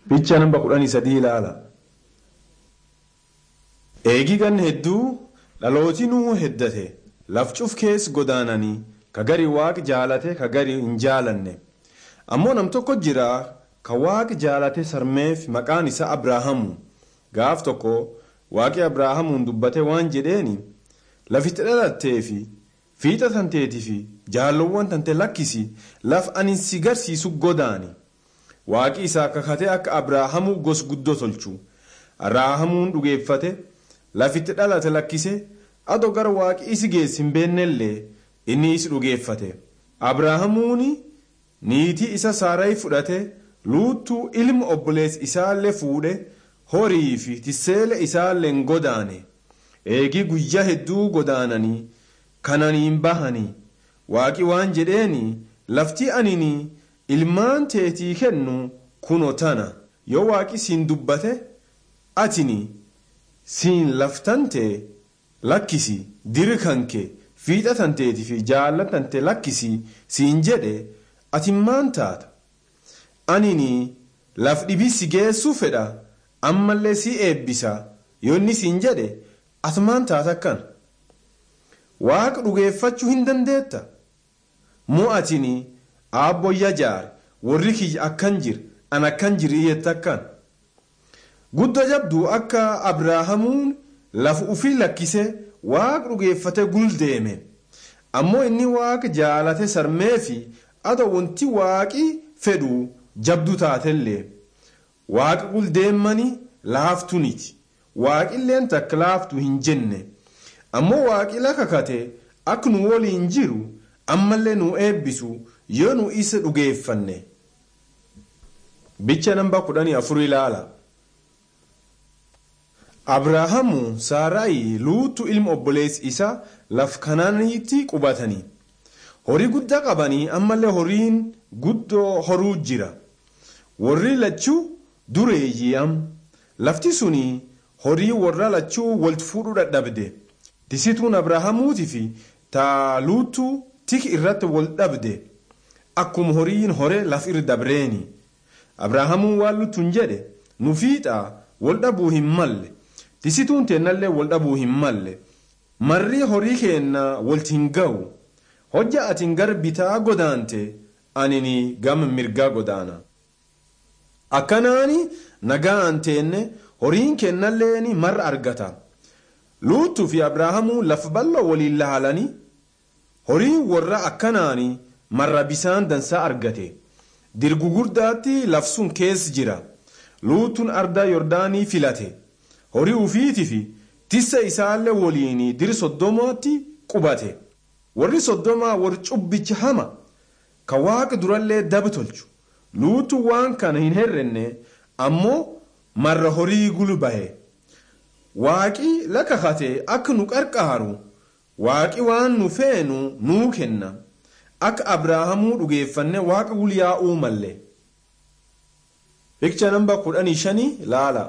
Bicha namba kudhanii sadii ilaala. Eegigan hedduu dhalootinuu heddate lafcuf keessa godaananii ka gari waaq jaalate ka gari hin jaalanne ammoo nam tokko jira ka waaq jaalate sarmeef maqaan isaa abraahamu gaaf tokko waaqi abraahamuun dubbate waan jedheeni lafitti dhalattee fi fiixa tanteetii fi jaallowwan tante lakkisi laf ani si garsiisu godaani waaqi isaa kakate akka abraahamuu gos guddoo tolchu abraahamuun dhugeeffate lafitti dhalate lakkise adoo gara waaqi isi geessi hin beennellee inni isi dhugeeffate abraahamuun niitii isa saarayi fudhate luuttuu ilma obboleessi isaallee fuudhe horii fi tisseele isaallee hin godaane eegii guyyaa hedduu godaananii kananiin bahanii waaqi waan jedheeni lafti anini ilmaan teetii kennu kuno tana yoo waaqi siin dubbate atini siin laftante lakkisi diri kanke fiixa tanteetii fi jaallatante lakkisi siin jedhe ati maan taata anini laf dhibii si geessuu fedha ammallee si eebbisa yoo inni siin jedhe ati maan taata akkan waaqa dhugeeffachuu hin dandeetta moo atini aabboyya jaar warri kiyya akkan jir an akkan jirii jette akkan guddo jabduu akka abraahamuun lafa ufii lakkise waaqa dhugeeffate guldeeme ammoo inni waaqa jaalate sarmee fi adoo wanti waaqi fedhu jabdu taatellee waaqa guldeemmanii laaftuniti waaqilleen takka laaftu hin jenne ammoo waaqila kakate akka nu waliin jiru ammallee nu eebbisu yoo nu isa dhugeeffanne. bicha namba kudhanii afur ilaala. abraahamu saaraayi luutu ilma obboleessi isaa laf kanaanitti qubatanii horii guddaa qabanii ammallee horiin guddoo horuu jira warri lachuu dureeyyi'am lafti suni horii warra lachuu walitti fuudhuu dadhabde tisituun abraahamuutii fi taaluutu tik irratti wal dhabde akkuma horiin hore laf irra dabreeni abraahamuun waan luttuun jedhe nu fiixaa wal dhabuu hin malle tisituun teennallee wal dhabuu hin malle marri horii keenna walti hin ga'u hojja atiin gar bitaa godaante anini gama mirgaa godaana akkanaani nagaan teenne horiin kennalleeni marra argata luuttuu fi abrahaamuu lafa bal'oo waliin laalanii horiin warra akkanaani marra bisaan dansaa argate dirgu guddaatti lafsun keessa jira luutuun ardaa yordaanii filate horii ufiitii fi tissa isaallee waliin diri soddomaatti qubate warri soddomaa warri cubbicha hama ka waaqa durallee daba tolchu luutu waan kana hin herrenne ammoo marra horii gulu bahe waaqi lakakate akka nu qarqaaru waaqi waan nu feenu nuu kenna akka abrahaamuu dhugeeffanne waaqa gulyaa'uu malle. Bikcha namba kudhanii shanii laala.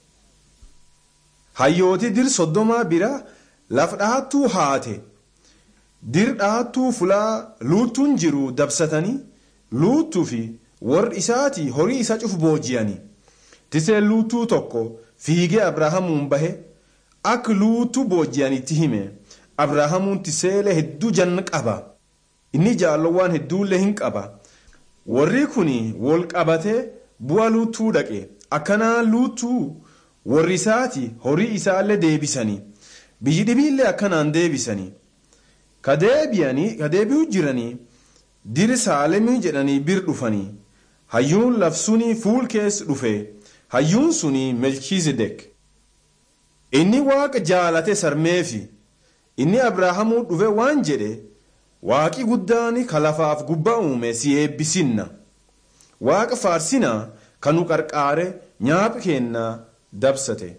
Hayyooti dir soddomaa bira laf dhahattuu haate dir dhahattuu fulaa luuttuun jiru dabsatanii luuttuu fi warri isaati horii isa cufu booji'anii tiseen luuttuu tokko fiigee abraahamuun bahe akka luuttuu booji'anitti hime abraahamuun tiseelee hedduu janna qaba inni jaallowwan hedduullee hin qaba warri kun wal qabatee bu'a luuttuu dhaqe akkanaa luuttuu warri isaati horii isaallee deebisanii biyyi dhibiillee akkanaan deebisanii ka deebi'uu jiranii diri saalemii jedhanii bir dhufanii hayyuun lafsunii fuul keessa dhufe hayyuun sunii melchiizedek inni waaqa jaalate sarmeefi inni abrahaamuu dhufe waan jedhe waaqi guddaani ka lafaaf gubbaa uume si eebbisinna waaqa faarsinaa kan nu qarqaare nyaaphi kennaa dabsate.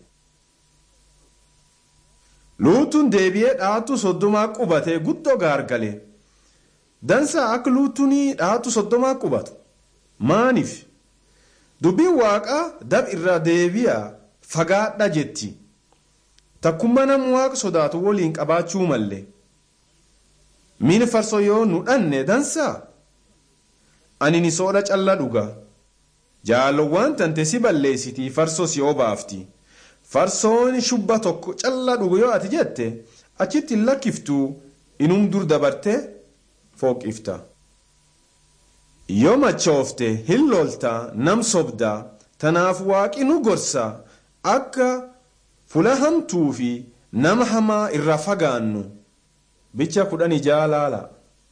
luutuun deebi'ee dhaattuu soddomaa qubate guddoo gaargale dansaa akka luutuun dhaattuu soddomaa qubatu maaniif dubbiin waaqaa dab irraa deebi'a fagaadha jetti takkummaa nama waaqa sodaatu waliin qabaachuu malle miini farsoo yoo nu dhanne dansaa ani ni soodha callaa dhuga jaalowwan tante si balleessitii farsoo si obaafti farsoon shubba tokko callaa dhugu yoo ati jette achitti hin lakkiftuu inum dur dabarte fooqifta yoo machoofte hin lolta nam sobda tanaaf waaqi nu gorsa akka fula hamtuu fi nama hamaa irraa fagaannu bicha kudhan jaalaala.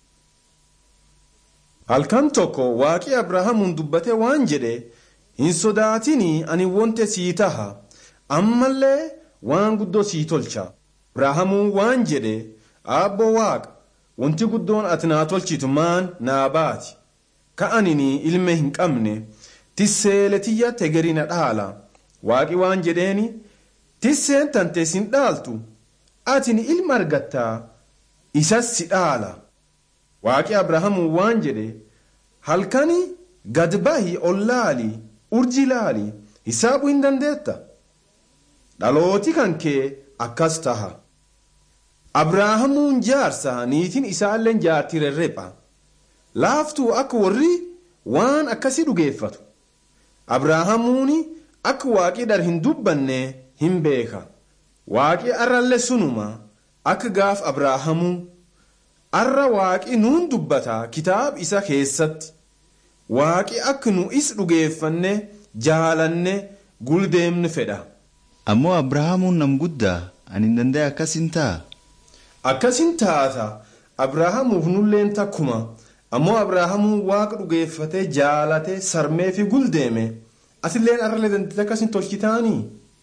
halkan tokko waaqi abrahaamuun dubbate waan jedhe hin sodaatinii ani wonte sii taha ammallee waan guddoo sii tolcha abrahaamuun waan jedhe aabbo waaqa wanti guddoon ati naa tolchitu maan naa baati ka'anini ilme hin qabne tisseeletiyya tegeri na dhaala waaqi waan jedheeni tisseen tante sin dhaaltu atini ilma argattaa isas si dhaala waaqi abrahaamuun waan jedhe halkani gad bahi ol laali urji laali hisaabuu hin dandeetta dhalooti kan kee akkas taha abrahaamuun jaarsa niitiin isaalleen jaartii rerrepha laaftuu akka warri waan akkasii dhugeeffatu abrahaamuun akka waaqii dhar hin dubbanne hin beeka waaqii arrallee sunuma akka gaaf abrahaamuu arra waaqi nuun dubbata kitaab isa keessatti waaqi akka nu is dhugeeffanne jaalanne guldeemnu fedha. ammoo abrahaamuun nam guddaa ani hin danda'e akkasin ta'a. akkasin taata abrahaamuuf nulleen takkuma ammoo abrahaamuun waaqa dhugeeffatee jaalatee sarmee fi guldeeme asilleen arralee dandeettii akkasin tolchitaanii.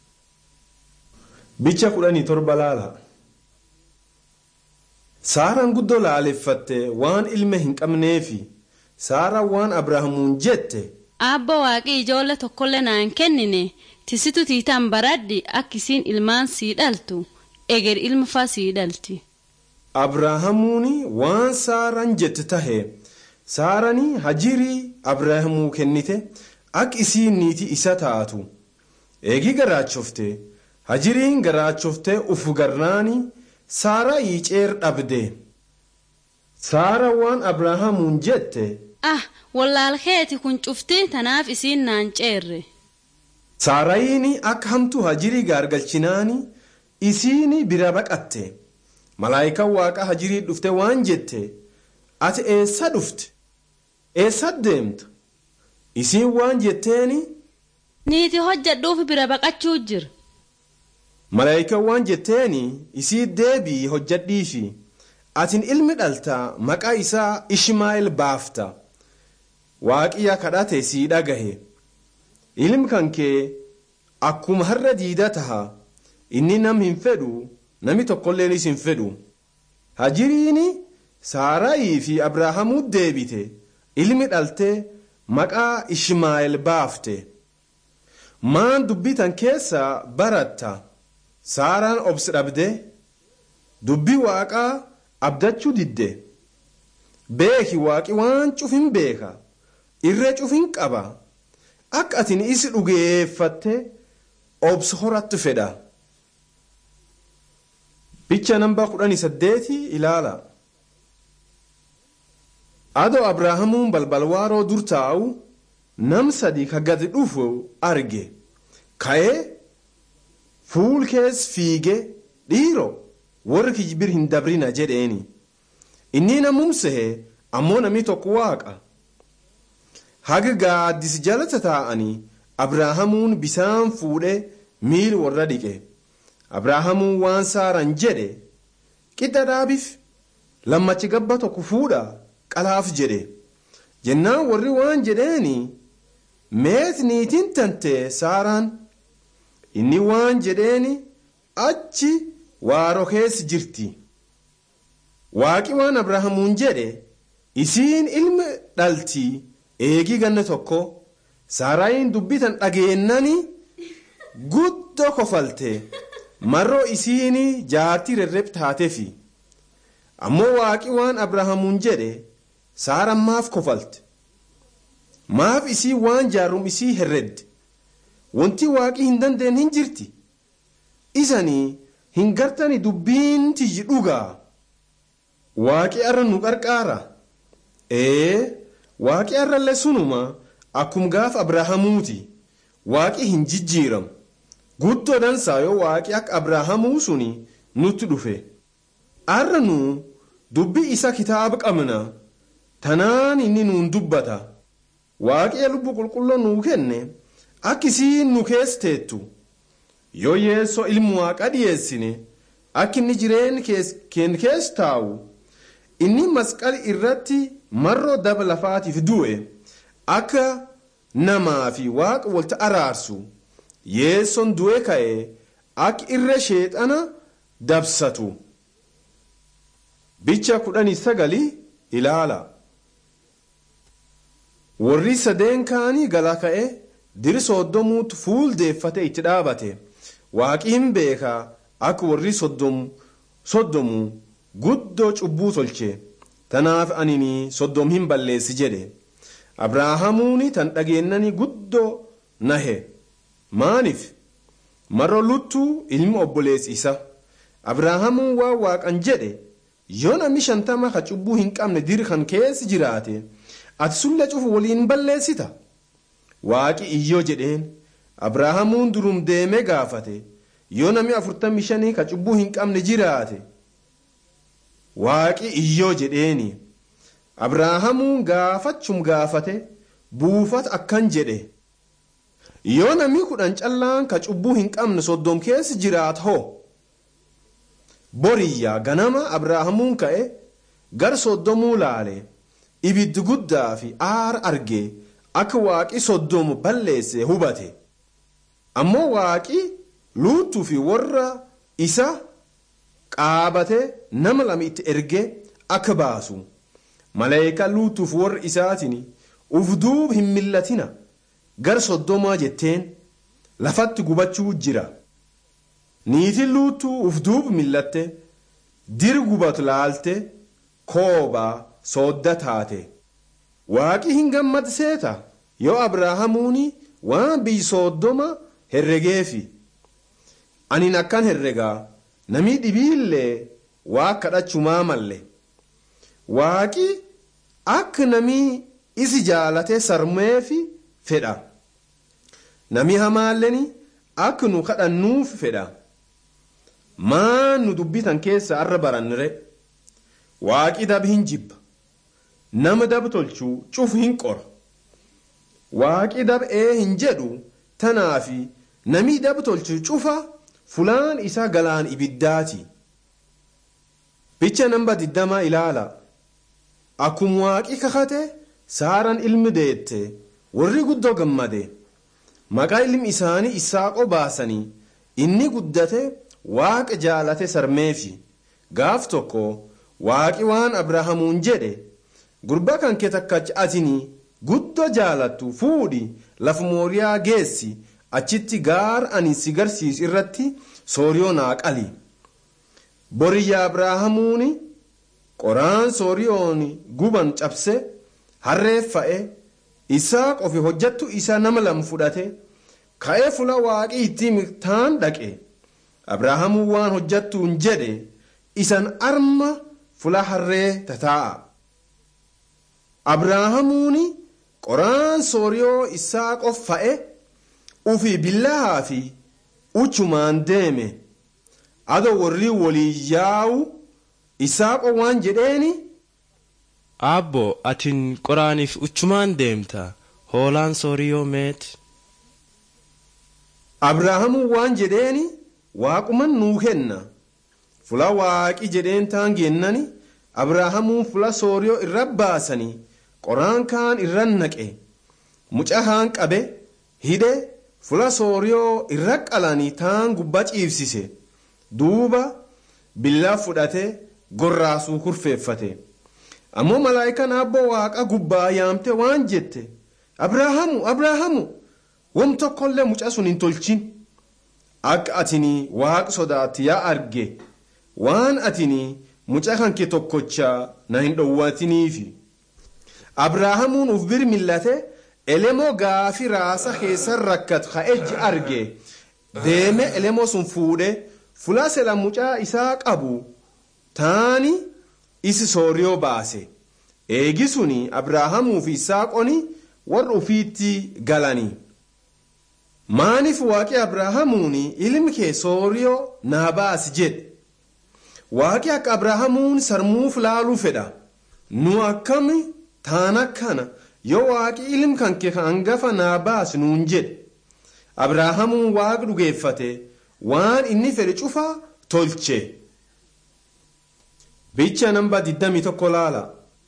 bicha kudhanii torba laala. saaraan guddoo laaleffatte waan ilma hin qabneefi saaraan waan abrahaamuun jette. Abbo waaqii ijoollee tokkollee naan kennine tisitu tiitaan baradhi akka isiin ilmaan sii dhaltu eger ilma faa sii dhalti. Abrahaamuun waan saaraan jette tahe saaranii hajirii Abrahaamuu kennite akka isiin niitii isa taatu eegii garaachofte hajiriin garaachofte ufu garnaanii. Saaraa yiiceer dhabde. Saara waan Abrahaamuun jette. Ah, wallaalkeeti kun cufti tanaaf isiin naan ceerre. Saarayiin akka hamtuu hajirii gaargalchinaani isiin bira baqatte. Malaayikaan waaqa hajirii dhufte waan jette. Ati eessa dhufte? Eessa deemta? Isiin waan jetteeni. Niiti hojjedhuuf bira baqachuu jira. malaayikaan waan jetteeni isii deebii hojjadhiifi atin ilmi dhalta maqaa isaa ishmaa'eel baafta waaqiya kadhate sii dhagahe ilmi kan kee akkuma har'a diida taha inni nam hin fedhu nami tokkolleen hin fedhu hajiriin saaraayii fi abrahaamuu deebite ilmi dhalte maqaa ishmaa'eel baafte maan dubbitan keessa baratta. saaraan obsi dhabde dubbii waaqaa abdachuu didde beeki waaqi waan cufin beeka irree cufin qaba akka atin isi dhugeeffatte obsi horattu fedha. bicha namba kudhanii saddeeti ilaala. adoo abrahaamuun balbalwaaroo dur taa'u nam sadi ka gadi dhufu arge ka'ee. fuul kees fiige dhiiro warri kijibir hin dabrina jedheeni inni namumsehe ammoo namni tokko waaqa haga gaaddis jalata taa'anii abrahaamuun bisaan fuudhe miil warra dhiqe abrahaamuun waan saaran jedhe qidda dhaabif lammachi gabba tokko fuudha qalaaf jedhe jennaan warri waan jedheeni meet niitiin tante saaraan. inni waan jedheeni achi waaroo keessa jirti waaqi waan abrahaamuun jedhe isiin ilma dhalti eegii ganna tokko saaraayin dubbitan dhageennani guddoo kofalte marroo isiin jaartii rerreb taatefi ammoo waaqi waan abrahaamuun jedhe saaraan maaf kofalte maaf isii waan jaarum isii herredde wanti waaqii hin dandeenye hin jirti isanii hin gartani dubbiin tiyyi dhugaa waaqi arra nu qarqaara ee waaqi arrallee sunuma akkum gaaf abraahamuuti waaqi hin jijjiiramu guddoo dansaa yoo waaqi akka abraahamuu suni nutti dhufe arra nu dubbii isa kitaaba qabna tanaan inni nuun dubbata waaqi lubbu qulqulloo nuu kenne akkisiin nu keessa teettu yoo yeessoo ilmu waaqa dhiyeessine akka inni jireen keen keessa taa'u inni masqali irratti marroo daba lafaatiif du'e akka namaa fi waaqa walta araarsu yeessoon du'e ka'e akka irra sheexana dabsatu bicha kudhanii sagalii ilaala warri sadeen kaanii gala ka'e diri soddomuutti fuuldeeffate itti dhaabate waaqiin beekaa akka warri soddomu guddoo cubbuu tolche tanaaf anini soddom hin balleessi jedhe abraahamuuni tan dhageennani guddoo nahe maaniif marro luttuu ilmi obboleessi isa abraahamuun waan waaqan jedhe yoo namni shantama ka cubbuu hin qabne diri kan keessi jiraate ati sulle cufu waliin balleessita waaqi iyyoo jedheen abraahamuun durum deemee gaafate yoo namni afurtamii shanii ka cubbuu hin qabne jiraate waaqi iyyoo jedheeni abraahamuun gaafachum gaafate buufata akkan jedhe yoo namni kudhan callaan ka cubbuu hin qabne soddom keessa jiraat hoo boriyyaa ganama abraahamuun ka'e gar soddomuu laale ibiddi guddaa fi aara arge akka waaqi soddomu balleesse hubate ammoo waaqi luuttuu fi warra isa qaabate nama lama itti erge akka baasu maleekaa luuttuuf warra isaatiin uf duub hin millatina gar soddomaa jetteen lafatti gubachuu jira niitiin luuttuu uf duub millatte dir gubatu laalte koobaa soodda taate waaqi hin gammadseeta yoo abraahamuuni waan biyyi soddoma herregeefi anin akkan herregaa namii dhibiillee waa kadhachumaa malle waaqi akka namii isi jaalate sarmeefi fedha namii hamaalleen akka nu kadhannuuf fedha maan nu dubbitan keessa arra barannire waaqi dab hin jibba nama dab tolchuu cufu hin qora waaqi dab ee hin jedhu tanaafi namii dab tolchu cufa fulaan isaa galaan ibiddaati bicha namba digdama ilaala akkuma waaqi kakate saaran ilmi deette warri guddoo gammade maqaa ilmi isaanii isaaqoo baasanii inni guddate waaqa jaalate sarmeefi gaaf tokko waaqi waan abrahaamuun jedhe gurba kan kee takkachi atinii guddoo jaalattu fuudhi lafa mooriyaa geessi achitti gaar ani si garsiisu irratti sooriyoo naa qali boriyya abrahaamuuni qoraan sooriyoon guban cabse harreeffa'e isaa qofi hojjattu isaa nama lam fudhate ka'ee fula waaqii ittiin taan dhaqe abrahaamuun waan hojjattuun jedhe isan arma fula harree tataa'a abrahaamuuni qoraan sooriyoo isaa qoffa'e ufii billahaa fi uchumaan deeme ado warri walii yaa'u isaaqo waan jedheeni Abbo atin qoraaniif uchumaan deemta hoolaan sooriyoo meeti. abrahaamuun waan jedheeni waaquman nuu kenna fula waaqi jedheen taan geennani abrahaamuun fula sooriyoo irra baasanii qoraan kaan irra naqe muca haan qabe hidhe fula sooriyoo irra qalanii taan gubbaa ciibsise duuba billaa fudhate gorraasuu kurfeeffate ammoo malaayikaan abboo waaqa gubbaa yaamte waan jette abrahaamu abrahaamu wam tokkollee muca sun hin tolchin akka atinii waaqa sodaatti yaa arge waan atinii muca kan kee tokkochaa na hin dhowwatiniifi abrahaamuun uf bir millate elemoo gaafi raasa keessan rakkatu ka ejji arge deeme elemoo sun fuudhe fula sela mucaa isaa qabu taani isi sooriyoo baase eegi suni abrahaamuu fi isaaqoni warra ufiitti galanii maaniif waaqi abrahaamuun ilmi kee sooriyoo naa baasi jedhe waaqi akka abrahaamuun sarmuuf laaluu fedha nu akkami taana kana yoo waaqi ilmi kan kee hangafa naa baasi nuun jedhe abrahaamuun waaqa dhugeeffate waan inni fedhe cufaa tolche bicha namba 21 laala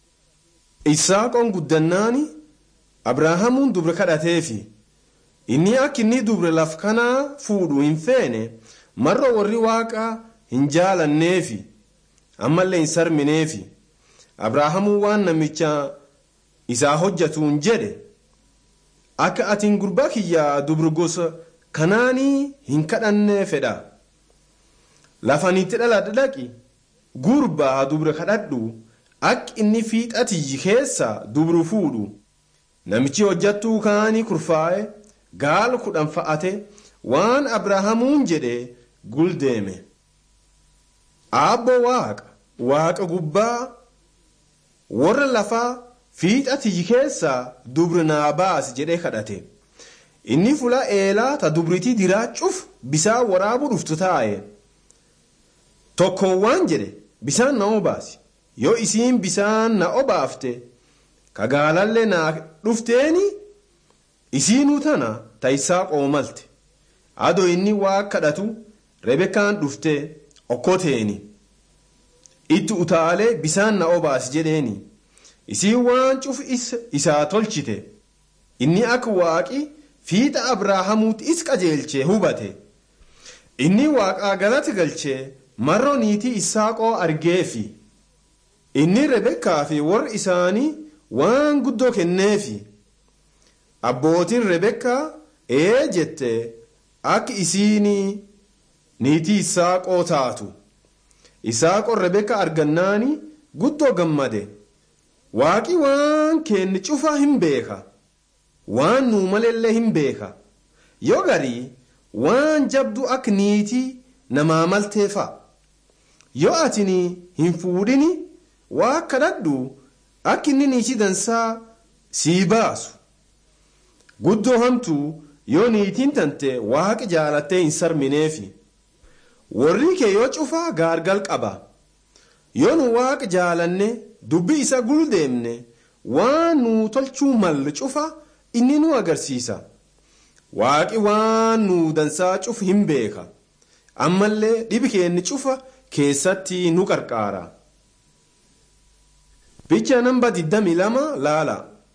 isaaqoon guddannaani abrahaamuun dubra kadhateefi inni akka inni dubra laf kanaa fuudhu hin feene marra warri waaqa hin jaalanneefi ammallee hin sarmineefi abrahaamuun waan namicha isaa hojjatuun jedhe akka atiin gurbaa kiyyaa dubra gosa kanaanii hin kadhannee fedha lafanitti dhaladha dhaqi gurbaa dubra kadhadhu akka inni fiixatiyyi keessa dubru fuudhu namichi hojjattuu kaanii kurfaa'e gaala kudhan fa'ate waan abrahaamuun jedhe guldeeme aabbo waaqa waaqa gubbaa warra lafaa fiixatiyyi keessa dubra naa baasi jedhee kadhate inni fula eelaa ta dubritii diraachuuf bisaan waraabuu dhuftu taa'e tokkoon waan jedhe bisaan na obaasi yoo isiin bisaan na obaafte ka gaalallee naa dhufteeni isiinuu tana ta'isaa qoomalte adoo inni waa kadhatu rebekaan dhufte okkoteeni itti utaalee bisaan na obaasi jedheeni isiin waan cuf isaa tolchite inni akka waaqi fiixa abrahaamuutti is qajeelchee hubate inni waaqaa galata galchee marro niitii isaaqoo argeefi inni rebekkaa fi warri isaanii waan guddoo kenneefi abbootiin rebekkaa ee jette akka isiinii niitii isaaqoo taatu isaaqoon rebekka argannaani guddoo gammade waaqi waan kenne cufaa hin beeka waan nuu malellee hin beeka yoo garii waan jabdu akka niitii namaa malteefa yoo atini hin fuudhini waa kadhadhu akka inni niitii dansaa sii baasu guddoo hamtuu yoo niitiin tante waaqa jaalattee hin sarmineefi warri kee yoo cufaa gaargal qaba yoo nu waaqa jaalanne dubbi isa guldeemne waan nu tolchuu malle cufa inni nu agarsiisa waaqi waan nu dansaa cufu hin beeka ammallee dhibi keenni cufa keessatti nu qarqaara bicha namba 22 laala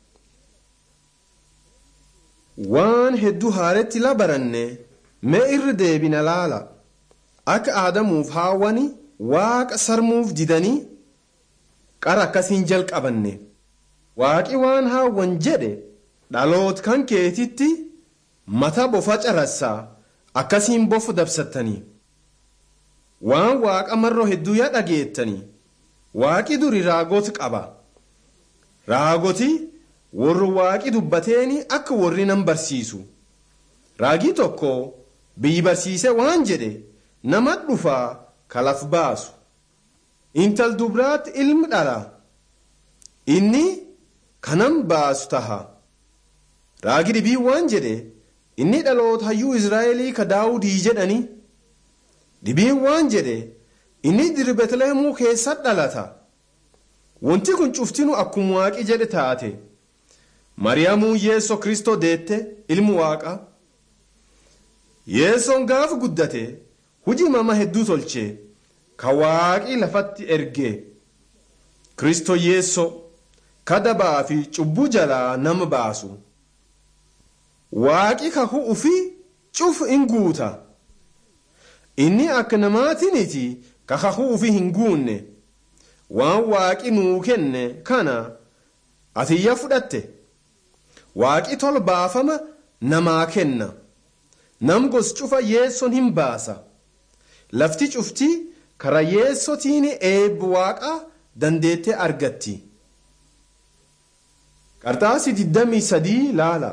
waan hedduu haaretti la baranne mee irra deebina laala akka aadamuuf haawwani waaqa sarmuuf didanii qara akkasiin jalqabanne waaqi waan haawwan jedhe dhaloot kan keetitti mata bofa carassaa akkasiin bofu dabsattanii waan waaqa marroo hedduu yaa dhageettanii waaqi duri raagoti qaba raagoti warri waaqi dubbateeni akka warri nan barsiisu raagii tokko biyyi barsiise waan jedhe nama dhufaa kalaf baasu intal dubraatti ilmi dhala inni kanan baasu taha raagi dhibii waan jedhe inni dhaloota hayyuu israa'elii ka daawudii jedhani dhibiin waan jedhe inni diri betlehemuu keessa dhalata wanti kun cuftinu akkuma waaqi jedhe taate mariyaamuu yeessoo kristoo deette ilmu waaqa yeessoon gaafa guddate hujii mama hedduu tolche ka waaqii lafatti erge kristoo yeessoo kadabaa fi cubbuu jalaa nama baasu waaqi kakuu ufi cufu in guuta inni akka namaatiniti ka kakuu ufi hin guunne waan waaqi nuu kenne kana atiyya fudhatte waaqi tol baafama namaa kenna nam gos cufa yeesson hin baasa lafti cufti kara yeessotiin eebbi waaqa dandeettee argatti qarxaasi 23 laala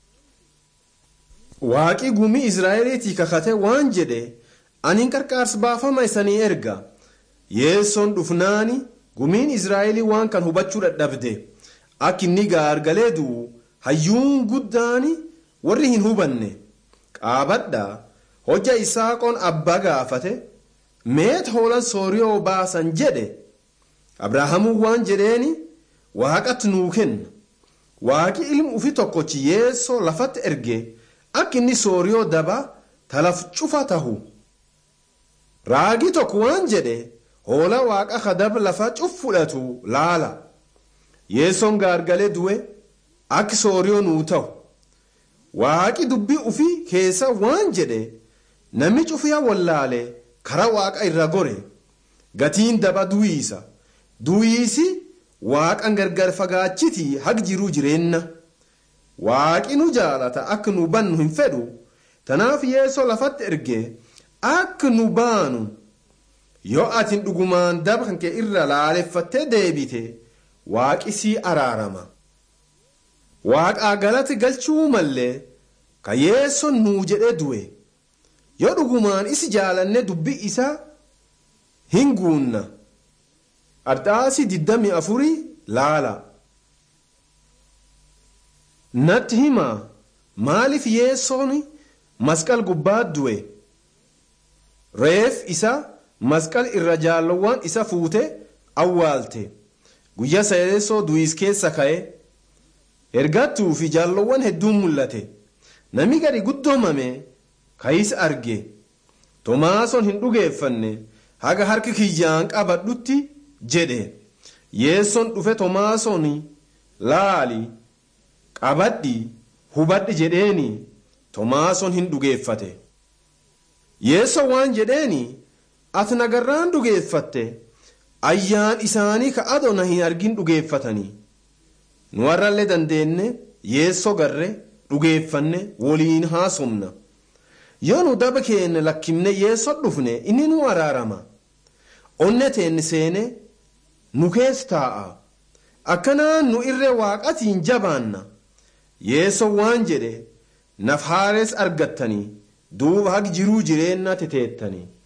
waaqi gumii israa'eliitii kakate waan jedhe anin qarqaarsa baafama isanii erga yeessoon dhufnaani gumiin israa'elii waan kan hubachuu dadhabde akka inni gaargalee du'u hayyuun guddaani warri hin hubanne qaabadhaa hojja isaaqoon abbaa gaafate meet hoolan sooriyoo baasan jedhe abrahaamuun waan jedheeni waaqatti nuu kenna waaqi ilmu ufi tokkochi yeessoo lafatti erge akka inni sooriyoo daba talaf cufa tahu raagii tokko waan jedhe hoola waaqa kadab lafa cuf fudhatu laala yeessoon gaargalee du'e akka sooriyoo nuu ta'u waaqi dubbii ufii keessa waan jedhe namni cufiyaa wallaale karaa waaqa irra gore gatiin daba du'iisa du'iisi waaqan gargar fagaachiti haq jiruu jireenna waaqi nu jaalata akka nu bannu hin fedhu tanaaf yeessoo lafatti erge akka nu baanu yoo atin dhugumaan daba kan kee irra laaleffattee deebite waaqi sii araarama waaqaa galati galchuu mallee ka yeessoon nuu jedhe du'e yoo dhugumaan isi jaalanne dubbii isaa hin guunna arxaasii diddami afurii laala natti himaa maaliif yeessoon masqal gubbaa du'e reef isa masqal irra jaallowwan isa fuute awwaalte guyyaa sadeessoo du'is keessa ka'e ergattuu fi jaallowwan hedduun mul'ate namni gadi guddoomame ka'is arge tomaasoon hin dhugeeffanne haga harki kiyyaan qabadhutti jedhe yeessoon dhufe tomaasoon laali qabadhi hubadhi jedheeni tomaasoon hin dhugeeffate yeessoo waan jedheeni ati nagarraan dhugeeffatte ayyaan isaanii ka ado na hin argin dhugeeffatanii nu warrallee dandeenye yeessoo garre dhugeeffanne woliin haasomna yoo nu daba keenne lakkimne yeessoo dhufne inni nu araarama onne teenne seene nu keessa taa'a akkanaan nu irree waaqatiin jabaanna yeessoo waan jedhe naf haarees argattanii duuba haq jiruu jireenna teteettanii